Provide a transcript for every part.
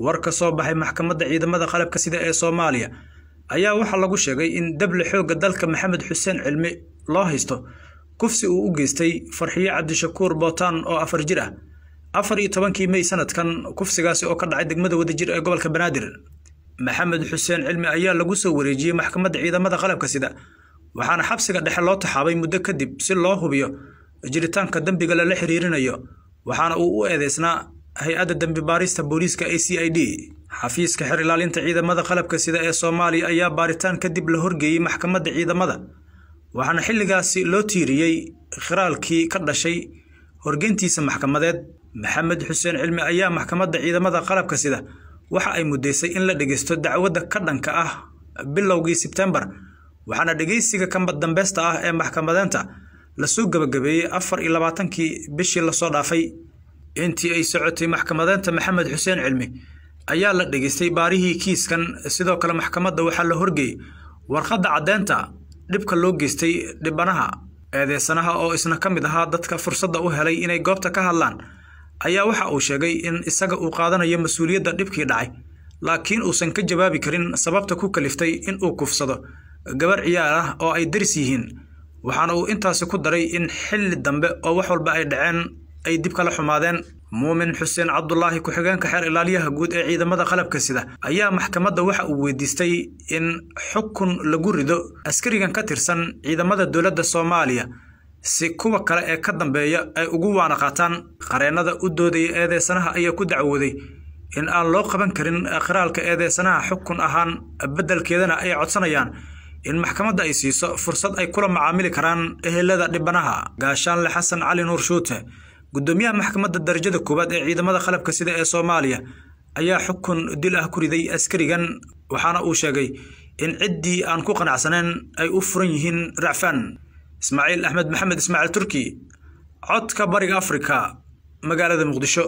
war ka soo baxay maxkamadda ciidamada qalabka sida ee soomaaliya ayaa waxaa lagu sheegay in dable xoogga dalka maxamed xuseen cilmi loo haysto kufsi uu u geystay farxiye cabdishakuur bootaan oo afar jir ah afar iyo tobankii mey sanadkan kufsigaasi oo ka dhacay degmada wadajir ee gobolka banaadir maxamed xuseen cilmi ayaa lagu soo wareejiyey maxkamadda ciidamada qalabka sida waxaana xabsiga dhexe loo taxaabay muddo kadib si loo hubiyo jiritaanka dembiga lala xiriirinayo waxaana uu u eedeysnaa hay-adda dembi baarista booliiska a c i d xafiiska xer ilaalinta ciidamada qalabka sida ee soomaaliya ayaa baaritaan kadib la horgeeyey maxkamadda ciidamada waxaana xilligaasi loo tiiriyey khiraalkii ka dhashay horgeyntiisa maxkamadeed maxamed xuseen cilmi ayaa maxkamadda ciidamada qalabka sida waxa ay muddeysay in la dhegeysto dacwadda ka dhanka ah bilowgii sebtembar waxaana dhegeysiga kamba dambeesta ah ee maxkamadeenta lasoo gebagabeeyey afar iyo labaatankii bishii lasoo dhaafay intii ay socotay maxkamadeenta maxamed xuseen cilmi ayaa la dhegeystay baarihii kiiskan sidoo kale maxkamadda waxaa la horgeeyey warqadda caddeynta dhibka loo geystay dhibanaha eedeysanaha oo isna ka mid ahaa dadka fursadda u helay inay goobta ka hadlaan ayaa waxa uu sheegay in isaga uu qaadanayo mas-uuliyadda dhibkii dhacay laakiin uusan ka jawaabi karin sababta ku kaliftay in uu kufsado gabar ciyaar ah oo ay daris yihiin waxaana uu intaasi ku daray in xilli dambe oo wax walba ay dhaceen ay dib kala xumaadeen muumin xuseen cabdulaahi ku-xigeenka xeer ilaaliyaha guud ee ciidamada qalabka sida ayaa maxkamadda waxa uu weydiistay in xukun lagu rido askarigan ka tirsan ciidamada dowladda soomaaliya si kuwa kale ee ka dambeeya ay ugu waana qaataan qareennada u doodaya eedeysanaha ayaa ku dacwooday in aan loo qaban karin khiraalka eedeysanaha xukun ahaan beddelkeedana ay codsanayaan in maxkamadda ay siiso fursad ay kula macaamili karaan ehelada dhibanaha gaashaanle xasan cali nuur shuute gudoomiyaha maxkamadda darajada koowaad ee ciidamada qalabka sida ee soomaaliya ayaa xukun dil ah ku riday askarigan waxaana uu sheegay in ciddii aan ku qanacsaneen ay u furan yihiin racfaan ismaaciil axmed maxamed ismaaciil turki codka bariga afrika magaalada muqdisho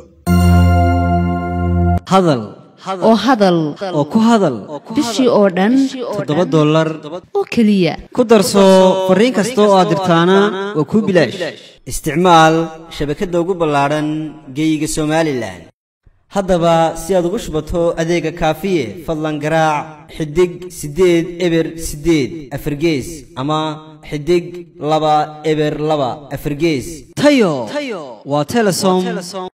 hadal oo hadal oo ku hadal bishii oo dhan toddoba dollar oo keliya ku darso fariin kasta oo aad dirtaana waa kuu bilaash isticmaal shabakadda ugu ballaadhan geeyiga somalilan haddaba si aad ugu shubato adeega kaafiye fadlan garaac xidig siddeed eber siddeed afargees ama xidig laba eber laba afargees tayo waa telesom